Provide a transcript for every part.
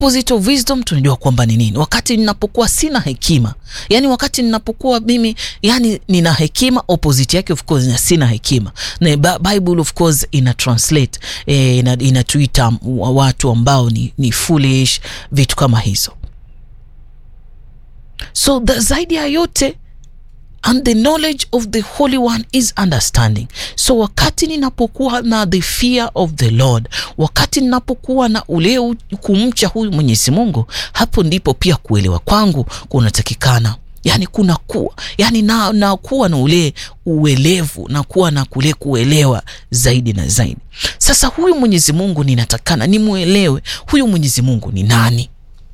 opposite of wisdom tunajua kwamba ni nini wakati ninapokuwa sina hekima yani wakati ninapokuwa mimi yani nina hekima opposite yake of course na sina hekima na Ba- bible of course ina translate eh, ina, inatuita watu ambao ni, ni foolish vitu kama hizo so the, zaidi ya yote and the knowledge of the holy one is understanding so wakati ninapokuwa na the fear of the lord wakati ninapokuwa na ule u- kumcha huyu mwenyezi mungu hapo ndipo pia kuelewa kwangu kunatakikana yani kuna kuwa yani na, na kuwa na ule uelevu na kuwa na kule kuelewa zaidi na zaidi sasa huyu mwenyezi mungu ninatakana nimwelewe huyu mwenyezi mungu ni nani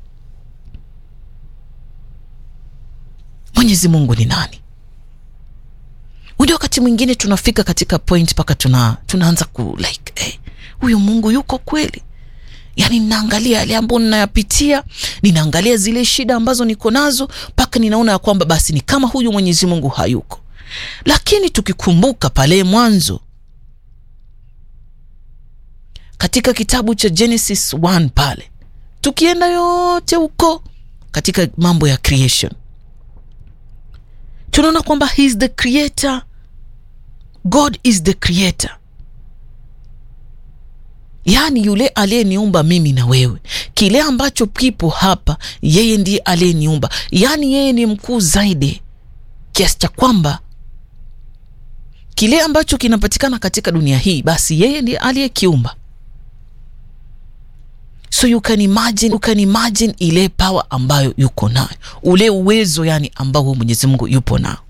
mwenyezi mungu ni nani unajua wakati mwingine tunafika katika point mpaka tuna, tunaanza ku like eh, huyu mungu yuko kweli yaani ninaangalia yale ambayo ninayapitia ninaangalia zile shida ambazo niko nazo mpaka ninaona ya kwamba basi ni kama huyu mwenyezi mungu hayuko lakini tukikumbuka pale mwanzo katika kitabu cha genesis 1 pale tukienda yote huko katika mambo ya creation tunaona kwamba he is the creator god is the creator yaani yule aliyeniumba mimi na wewe kile ambacho kipo hapa yeye ndiye aliyeniumba yaani yeye ni mkuu zaidi kiasi cha kwamba kile ambacho kinapatikana katika dunia hii basi yeye ndiye aliyekiumba so you can imagine, you can imagine ile power ambayo yuko nayo ule uwezo yani ambao huyu mwenyezi mungu yupo nao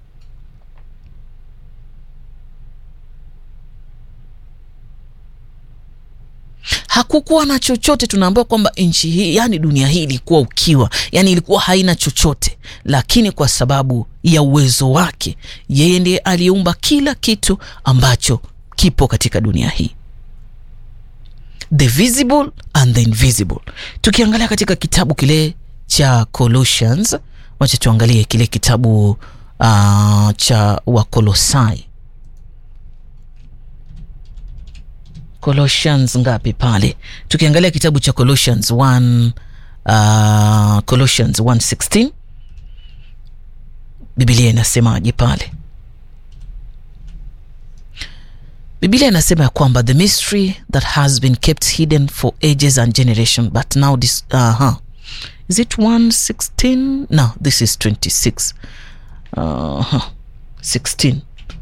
hakukuwa na chochote tunaambiwa kwamba nchi hii yani dunia hii ilikuwa ukiwa yani ilikuwa haina chochote lakini kwa sababu ya uwezo wake yeye ndiye aliyeumba kila kitu ambacho kipo katika dunia hii the visible and the invisible tukiangalia katika kitabu kile cha colossians wacha tuangalie kile kitabu uh, cha wakolosai colossians ngapi pale tukiangalia kitabu cha colossians 1 uh, colossians 116 bibilia inasemaje pale biblia inasema ya kwamba the mystery that has been kept hidden for ages and generation but now this uh-huh. is it 116 no this is 26 uh-huh. 16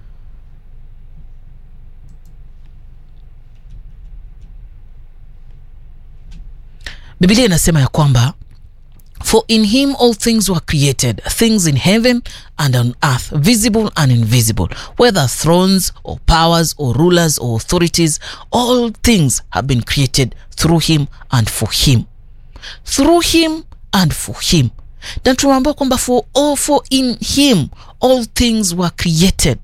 biblia inasema ya kwamba For in him all things were created, things in heaven and on earth, visible and invisible, whether thrones or powers or rulers or authorities, all things have been created through him and for him. Through him and for him. Na tunaambiwa kwamba for, all, for in him all things were created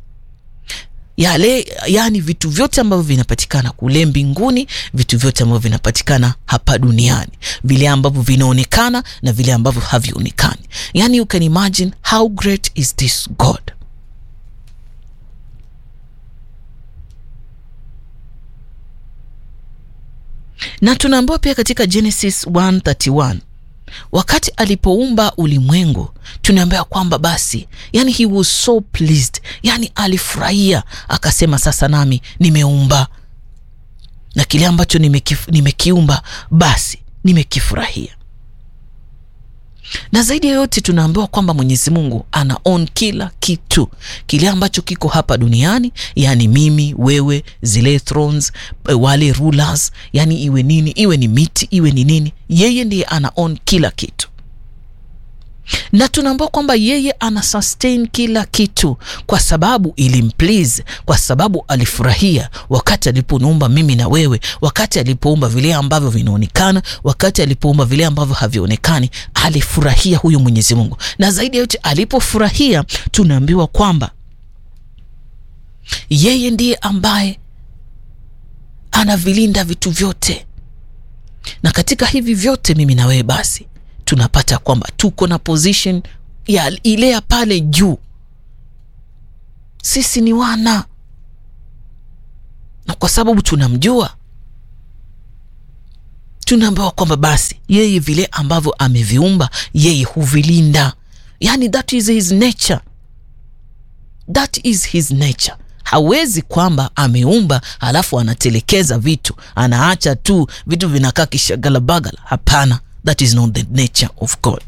yale yani vitu vyote ambavyo vinapatikana kule mbinguni vitu vyote ambavyo vinapatikana hapa duniani vile ambavyo vinaonekana na vile ambavyo havionekani yani you can imagine how great is this god na tunaambiwa pia katika genesis 131 wakati alipoumba ulimwengu tunaambiwa kwamba basi yani he was so pleased yani alifurahia akasema sasa nami nimeumba na kile ambacho nimekif, nimekiumba basi nimekifurahia na zaidi ya yote tunaambiwa kwamba mwenyezi mungu ana on kila kitu kile ambacho kiko hapa duniani yaani mimi wewe zile thrones wale rulers yani iwe nini iwe ni miti iwe ni nini yeye ndiye ana on kila kitu na tunaambiwa kwamba yeye ana sustain kila kitu kwa sababu ilimplease kwa sababu alifurahia wakati alipoumba mimi na wewe wakati alipoumba vile ambavyo vinaonekana wakati alipoumba vile ambavyo havionekani alifurahia huyu mwenyezi mungu na zaidi ya yote alipofurahia tunaambiwa kwamba yeye ndiye ambaye anavilinda vitu vyote na katika hivi vyote mimi na wewe basi tunapata kwamba tuko na position ya ile ya pale juu sisi ni wana na kwa sababu tunamjua tunaambiwa kwamba basi yeye vile ambavyo ameviumba yeye huvilinda, yani that is his nature, that is his nature. Hawezi kwamba ameumba halafu anatelekeza vitu, anaacha tu vitu vinakaa kishagalabagala. Hapana, that is not the nature of God.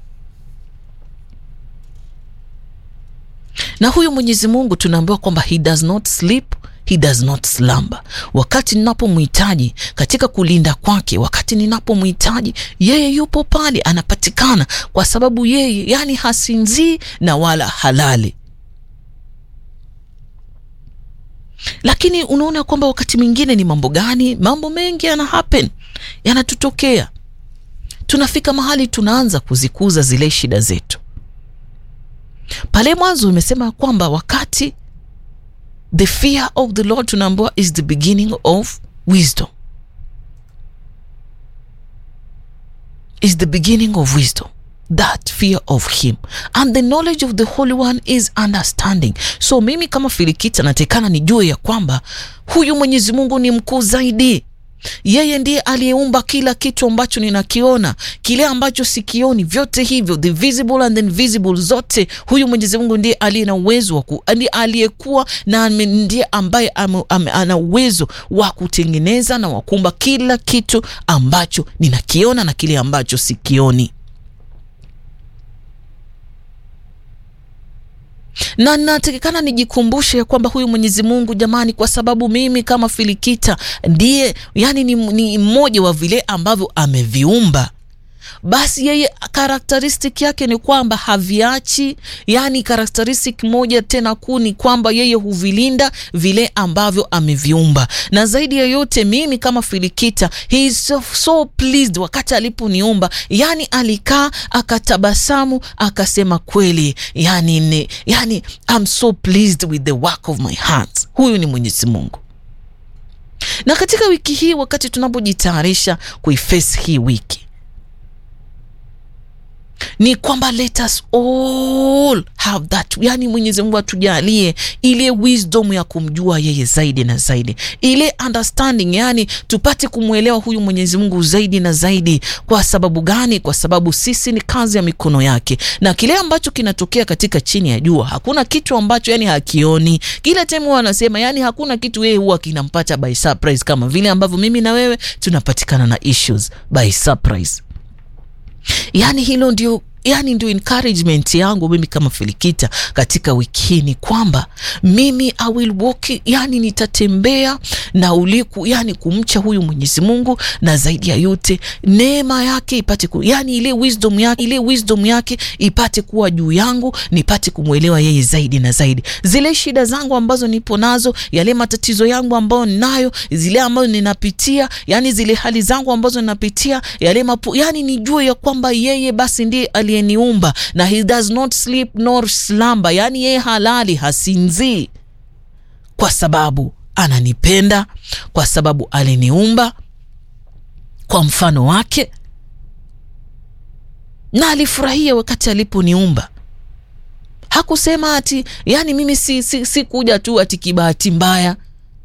Na huyu Mwenyezi Mungu tunaambiwa kwamba he does not sleep he does not slumber. Wakati ninapomhitaji katika kulinda kwake, wakati ninapomhitaji yeye yupo pale, anapatikana, kwa sababu yeye yani hasinzii na wala halali. Lakini unaona kwamba wakati mwingine ni mambo gani? Mambo mengi yana happen, yanatutokea, tunafika mahali tunaanza kuzikuza zile shida zetu. Pale mwanzo umesema kwamba wakati the fear of the Lord tunaambiwa is the beginning of wisdom, is the beginning of wisdom that fear of him and the knowledge of the Holy One is understanding. So mimi kama Filikita natekana nijue ya kwamba huyu Mwenyezi Mungu ni mkuu zaidi. Yeye ndiye aliyeumba kila kitu ambacho ninakiona, kile ambacho sikioni, vyote hivyo the visible and the invisible, zote. Huyu Mwenyezi Mungu ndiye aliye na uwezo wa ndiye aliyekuwa na ndiye ambaye ana uwezo wa kutengeneza na wa kuumba kila kitu ambacho ninakiona na kile ambacho sikioni. na natakikana nijikumbushe ya kwamba huyu Mwenyezi Mungu jamani, kwa sababu mimi kama Filikita ndiye yani ni, ni mmoja wa vile ambavyo ameviumba basi yeye karakteristik yake ni kwamba haviachi, yani karakteristik moja tena kuu ni kwamba yeye huvilinda vile ambavyo ameviumba. Na zaidi ya yote, mimi kama Filikita, he is so, so pleased wakati aliponiumba, yani alikaa akatabasamu akasema kweli, yani, ne, yani I'm so pleased with the work of my hands. Huyu ni Mwenyezi Mungu. Na katika wiki hii wakati tunapojitayarisha kuiface hii wiki ni kwamba let us all have that, yani Mwenyezi Mungu atujalie ile wisdom ya kumjua yeye zaidi na zaidi, ile understanding, yani tupate kumwelewa huyu Mwenyezi Mungu zaidi na zaidi. Kwa sababu gani? Kwa sababu sisi ni kazi ya mikono yake, na kile ambacho kinatokea katika chini ya jua hakuna kitu ambacho yani hakioni. Kila time wanasema yani hakuna kitu yeye huwa kinampata by surprise, kama vile ambavyo mimi na wewe tunapatikana na issues by surprise. Yani hilo ndio yani ndio encouragement yangu mimi kama Filikita katika wiki hii ni kwamba mimi I will walk, yani nitatembea na uliku, yani kumcha huyu Mwenyezi Mungu, na zaidi ya yote neema yake ipate ku, yani ile wisdom yake, ile wisdom yake ipate kuwa juu yangu, nipate kumwelewa yeye zaidi na zaidi. Zile shida zangu ambazo nipo nazo, yale matatizo yangu ambayo ninayo, zile ambazo ninapitia, yani zile hali zangu ambazo ninapitia, yale mapu, yani nijue ya kwamba yeye basi ndiye ali niumba na he does not sleep nor slumber, yani yeye halali hasinzii, kwa sababu ananipenda, kwa sababu aliniumba kwa mfano wake na alifurahia wakati aliponiumba. Hakusema ati yani mimi si, si, si kuja tu ati kibahati mbaya.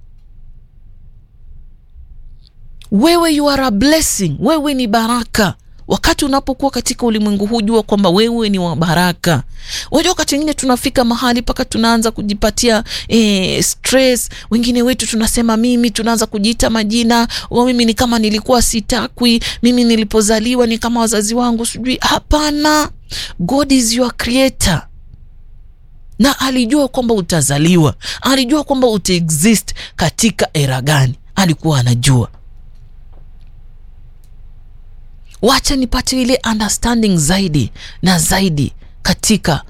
Wewe you are a blessing, wewe ni baraka wakati unapokuwa katika ulimwengu huu jua kwamba wewe ni wa baraka. Unajua, wakati wengine tunafika mahali mpaka tunaanza kujipatia eh, stress. Wengine wetu tunasema mimi, tunaanza kujiita majina o, mimi ni kama nilikuwa sitakwi, mimi nilipozaliwa ni kama wazazi wangu sijui. Hapana, God is your creator na alijua kwamba utazaliwa, alijua kwamba utaexist katika era gani, alikuwa anajua Wacha nipate ile understanding zaidi na zaidi katika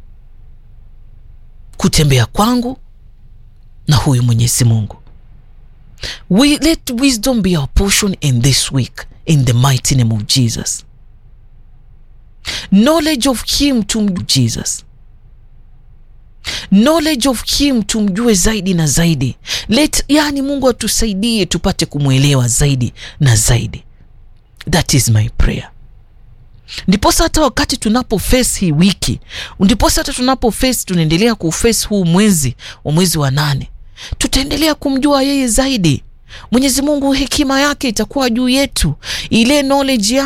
kutembea kwangu na huyu Mwenyezi Mungu. We let wisdom be our portion in this week in the mighty name of Jesus. Knowledge of him tumjue Jesus. Knowledge of him tumjue zaidi na zaidi. Let, yani Mungu atusaidie tupate kumwelewa zaidi na zaidi. That is my prayer. Ndiposa hata wakati tunapo face hii wiki, ndiposa hata tunapo face, tunaendelea kuface huu mwezi wa mwezi wa nane, tutaendelea kumjua yeye zaidi, Mwenyezi Mungu hekima yake itakuwa juu yetu, ile knowledge